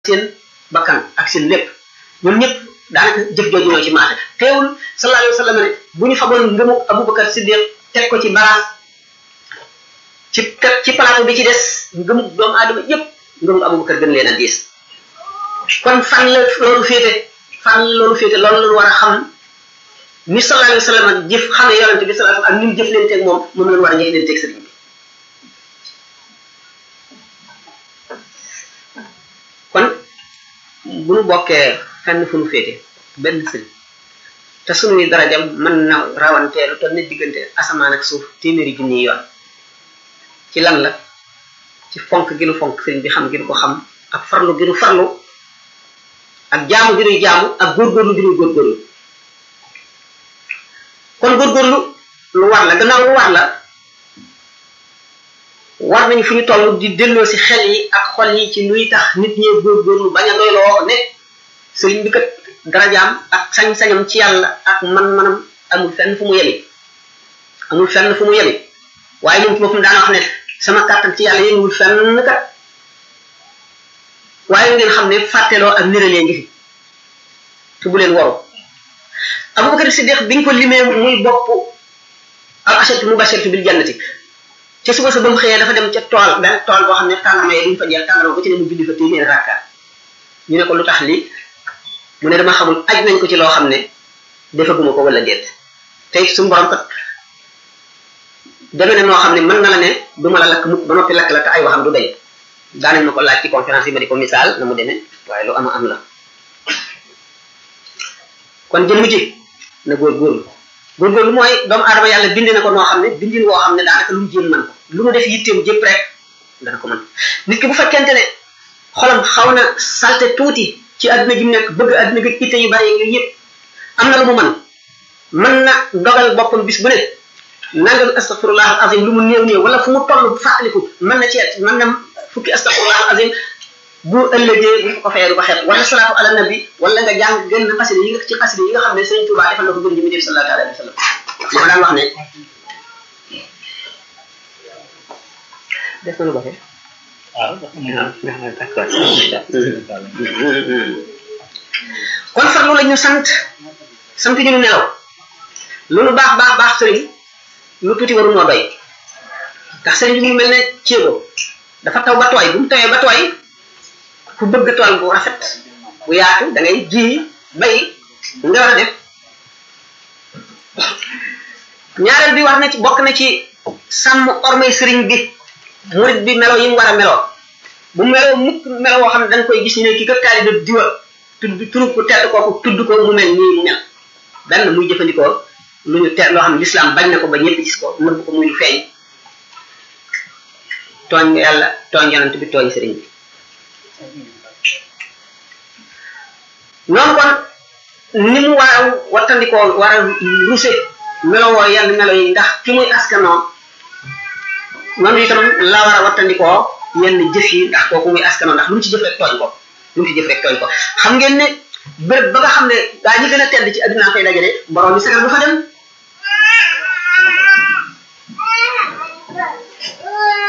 seen bakkan ak seen lépp ñoom ñëpp daanaka jëf jooju ñoo ci maate teewul sallallahu alayhi wa sallam ne bu ñu fagoon ngëmu Abubakar Siddiq teg ko ci baraas ci ci plateau bi ci des ngëmu doomu aadama yëpp ngëmu Abubakar gën leen a diis kon fan la loolu féete fan la loolu féete loolu la war a xam ni sallallahu alayhi wa sallam jëf xamee yonente bi sallallahu alayhi wa sallam ak ni mu jëf leen teeg moom moom la war a jëf leen teeg sëriñ bi kon bu nu bokkee fenn fu nu féete benn sëriñ te sunuy darajam mën na rawantee lu toll ne diggante asamaan ak suuf téeméeri junni yoon ci lan la ci fonk gi nu fonk sëriñ bi xam gi nu ko xam ak farlu gi nu farlu ak jaamu gi nuy jaamu ak góorgóorlu gi nuy góorgóorlu kon góorgóorlu lu war la gannaaw lu war la war nañu fu ñu toll di delloo si xel yi ak xol yi ci luy tax nit ñee góorgóorlu bañ a doyloo ne sëriñ bi kat darajaam ak sañ-sañam ci yàlla ak man-manam amul fenn fu mu yemi amul fenn fu mu yemi waaye moom ci boppam daana wax ne sama kàttan ci yàlla yënguwul fenn kat waaye ngeen xam ne fàtteloo ak niralee ngi fi te bu leen waru Abubakar Siddiq biñ ko limee muy bopp al ashatu mubashiratu bil jannati ca suba sa ba mu xëyee dafa dem ca tool benn tool boo xam ne tàndarma yi duñ fa jeex tàndarma ba ci ne mu julli fa téeméer rakka ñu ne ko lu tax lii mu ne dama xamul aj nañ ko ci loo xam ne defaguma ko wala déet tey suñu borom kat deme ne noo xam ne mën na la ne du ma la lakk mukk ba noppi lakk la te ay waxam du dañ daanañ ma ko laaj ci conférence yi ma di ko misaal na mu demee waaye lu ama am la kon jëmm ji na góorgóorlu góorgóorlu mooy doomu aadama yàlla bindi na ko noo xam ne bindin woo xam ne daanaka lu mu jéem man ko lu mu def yitteem jëpp rek dana ko mën nit ki bu fekkente ne xolam xaw na salte tuuti ci adduna ji mu nekk bëgg adduna gi itte yu bari yooyu yëpp am na lu mu mën mën na dogal boppam bis bu ne nangam astaghfirullah azim lu mu néew néew wala fu mu toll fàttaliku mën na ceet mën na fukki astaghfirullah azim bu ëllëgee bu ko fayee du ko xeet wala salaatu ala nabi wala nga jàng gën na xasida yi nga ci xasida yi nga xam ne Sëriñ Tuubaa defal na ko gën ji mu def sallallahu alayhi wa sallam moo daan wax ne def na lu baxe waaw d'accord kon farlu la ñu sant sant ñu nelaw lu nu baax baax baax sëriñ lu tuuti waru noo doy ndax sëriñ bi mu mel ne ceebo dafa taw ba tooy bu mu tawee ba tooy ku bëgg tool bu rafet bu yaatu da ngay ji bay nga war a def ñaareel bi war na ci bokk na ci sàmm ormay sëriñ bi murid bi melo yi mu war a meloo bu meloo mukk melo woo xam ne da nga koy gis ñu ne kii kat taalibe diwa tudd turu ku tedd kooku tudd ko mu mel nii mu mel benn muy jëfandikoo lu ñu te loo xam ne lislaam bañ na ko ba ñëpp gis ko nëbb ko muy lu feeñ tooñ nga yàlla tooñ yonent bi tooñ sëriñ bi noonu kon ni mu war a wattandikoo war a ruse melowoo yenn melo yi ndax fi muy askanoo noonu itam la war a wattandikoo yenn jëf yi ndax kooku muy askanoo ndax lu mu ci jëf rek tooñ ko lu mu ci jëf rek tooñ ko xam ngeen ne béréb ba nga xam ne gaa ñi gën a tedd ci adduna koy dajale borom bi sagal du fa dem